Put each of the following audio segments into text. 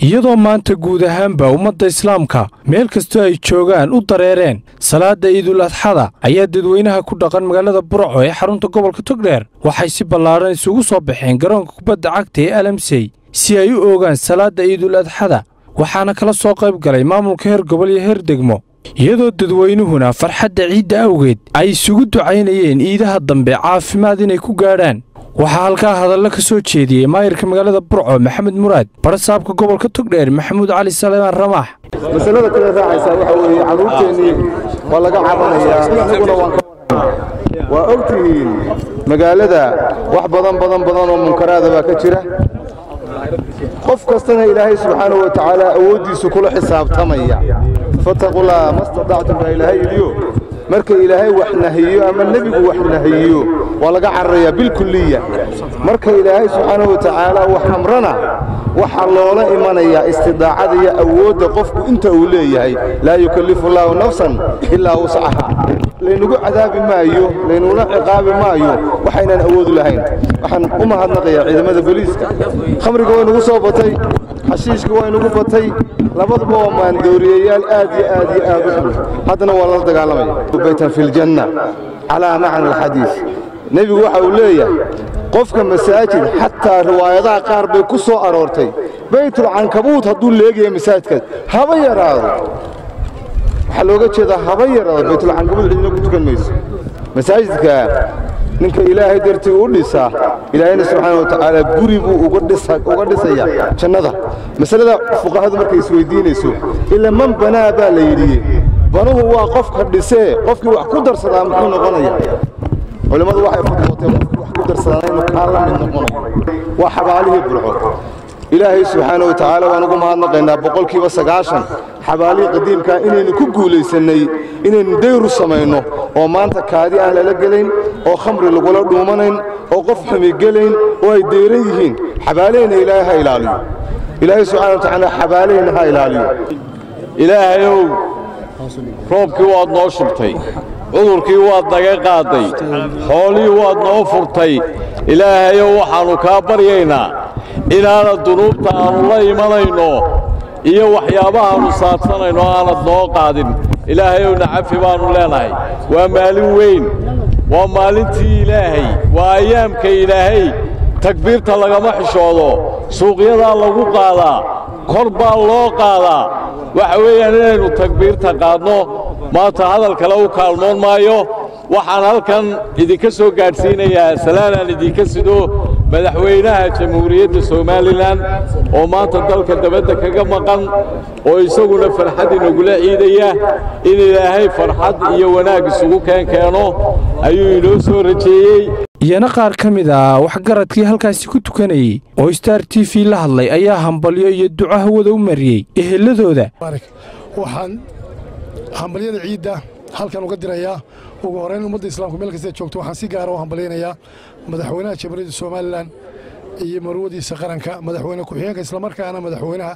iyadoo maanta guud ahaanba ummadda islaamka meel kastoo ay joogaan u dareereen salaadda iidul adxada ayaa dadweynaha ku dhaqan magaalada burco ee xarunta gobolka togdheer waxay si ballaadhan isugu soo baxeen garoonka kubadda cagta ee alamsey si ay u oogaan salaadda iidul adxada waxaana kala soo qayb galay maamulka heer gobol iyo heer degmo iyadoo dadweynuhuna farxadda ciidda awgeed ay isugu ducaynayeen iidaha dambe caafimaad inay ku gaadhaan waxaa halkaa hadallo ka soo jeediyey maayirka magaalada burco maxamed muraad barasaabka gobolka togdheer maxamuud cali saleemaan ramaax masalada kale raacaysaa waxa weeye carruurteennii waa laga cabanayaa anaguna waan ka waa og tihiin magaalada wax badan badan badan oo munkaraada baa ka jira qof kastana ilaahay subxaanahu wa tacaala awooddiisu kula xisaabtamaya fattaqullaaha ma statactum baa ilaahay yidhiyo marka ilaahay wax nahiyo ama nebigu wax nahiyo waa laga cararayaa bilkulliya marka ilaahay subxaanahu wa tacaala wax amrana waxaa loola imanayaa istidaacada iyo awoodda qofku inta uu leeyahay laa yukallifu allaahu nafsan ilaa wuscaha laynugu cadaabi maayo laynuguna ciqaabi maayo waxaynaan awoodu lahayn waxaan u mahadnaqayaa ciidamada booliiska khamriga way nugu soo batay xashiishka waa inugu batay labaduba waa maandooriyayaal aad iyo aad iyo aad u xun haddana waa lala dagaalamaya baytan fi ljanna calaa macna alxadiis nebigu waxa uu leeyahay qofka masaajid xataa riwaayadaha qaar bay ku soo aroortay baytulcankabuut hadduu leegaya masaajidkaas haba yaraado waxaa looga jeedaa haba yaraado baytulcankabuut cidina ku tukan mayso masaajidka ninka ilaahay dartii u dhisa ilaahayna subxaana wa tacaala guri buu uga dhisayaa jannada masalada fuqahadu markay isweydiinayso ila man banaa baa la yidhi banuhu waa qofka dhisee qofkii wax ku darsadaa muxuu noqonaya culimmadu waxay fudwooteen qofkii wax ku darsadaa inuu kaa la mid noqonayo waa xabaalihii burco ilaahay subxaana wa tacaala waan ugu mahadnaqaynaa boqolkiiba sagaashan xabaalihii qadiimkaa inaynu ku guulaysannay inaynu dayru samayno oo maanta kaadi aan lala gelayn oo khamri lagula dhuumanayn oo qof xumi gelayn oo ay deyran yihiin xabaalahayna ilaahay ha ilaaliyo ilaahay subxana wa tacaala xabaalahayna ha ilaaliyo ilaahayow roobkii waad noo shubtay cudurkii waad naga qaadday xoolihii waad noo furtay ilaahayow waxaannu kaa baryaynaa inaanad dunuubta aannu la imanayno iyo waxyaabahaannu saabsanayno aanad noo qaadin ilaahayowna cafi baannu leenahay waa maalin weyn waa maalintii ilaahay waa ayaamka ilaahay takbiirta lagama xishoodo suuqyadaa lagu qaadaa kor baa loo qaadaa waxa weeyaan inaynu takbiirta qaadno maanta hadal kale u kaalmoon maayo waxaan halkan idinka soo gaadhsiinayaa salaanaan idinka sido madaxweynaha jamhuuriyadda somalilan oo maanta dalka dabadda kaga maqan oo isaguna farxad inagula ciidaya in ilaahay farxad iyo wanaag isugu keen keeno ayuu inoo soo rajeeyey iyana qaar ka mid ah waxgaradkii halkaasi ku tukanayey oo star t v la hadlay ayaa hambalyo iyo duco hawada u mariyey eheladooda waxaan hambalyada ciidda halkan uga dirayaa ugu horrayn ummadda islaamku meel kastee joogto waxaan si gaara u hambalyaynayaa madaxweynaha jamhuuriyadda somalilan iyo marwadiisa qaranka madaxweyne ku-xigeenka islamarkaana madaxweynaha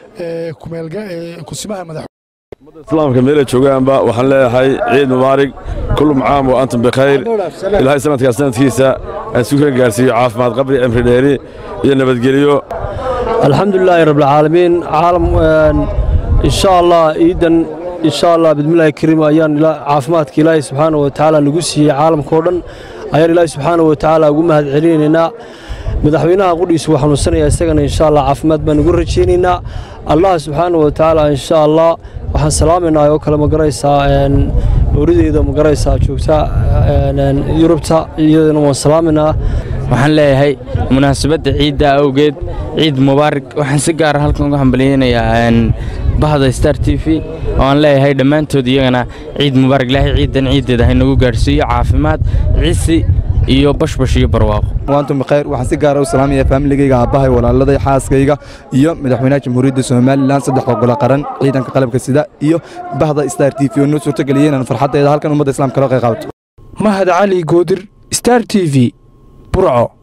kusimaha madax islaamka meela joogaanba waxaan leeyahay ciid mubaarig kullu caam wa antum bikhayr ilaahay sanadkaas sanadkiisa aan isu kala gaarsiiyo caafimaad qabri cimri dheeri iyo nabadgelyo alxamdulilaahi rabbilcaalamiin caalam insha allah ciidan insha allah bidmillaahi kariim ayaan caafimaadka ilaahay subxaana wa tacaala nagu siiyey caalamkao dhan ayaan ilaahay subxaana wa tacaala ugu mahad celinaynaa madaxweynaha qudhiisu waa xanuunsanaya isagana insha allah caafimaad baan ugu rajaynaynaa allah subxaana wa tacaala insha allah waxaan salaamaynaa oo kale magaraysaa oorideeda magaraysaa joogta yurubta iyadana waan salaamaynaa waxaan leeyahay munaasabadda ciidda awgeed ciid mubaarak waxaan si gaara halkan uga hambalyaynayaa bahda star t v oo aan leeyahay dhammaantood iyagana ciid mubaarak ilaahay ciiddan ciiddeeda haynagu gaadhsiiyo caafimaad cisi iyo bashbash iyo barwaaqo waantum bikhayr waxaan si gaara u salaamayaa faamiligayga aabbahay walaaladay xaaskayga iyo madaxweynaha jamhuuriyadda somalilan saddexda gole qaran ciidanka qalabka sida iyo bahda star t v oo noo suurtageliyay inaan farxaddeeda halkan ummadda islaamka kala qayqaabato mahad cali goodir star t v burco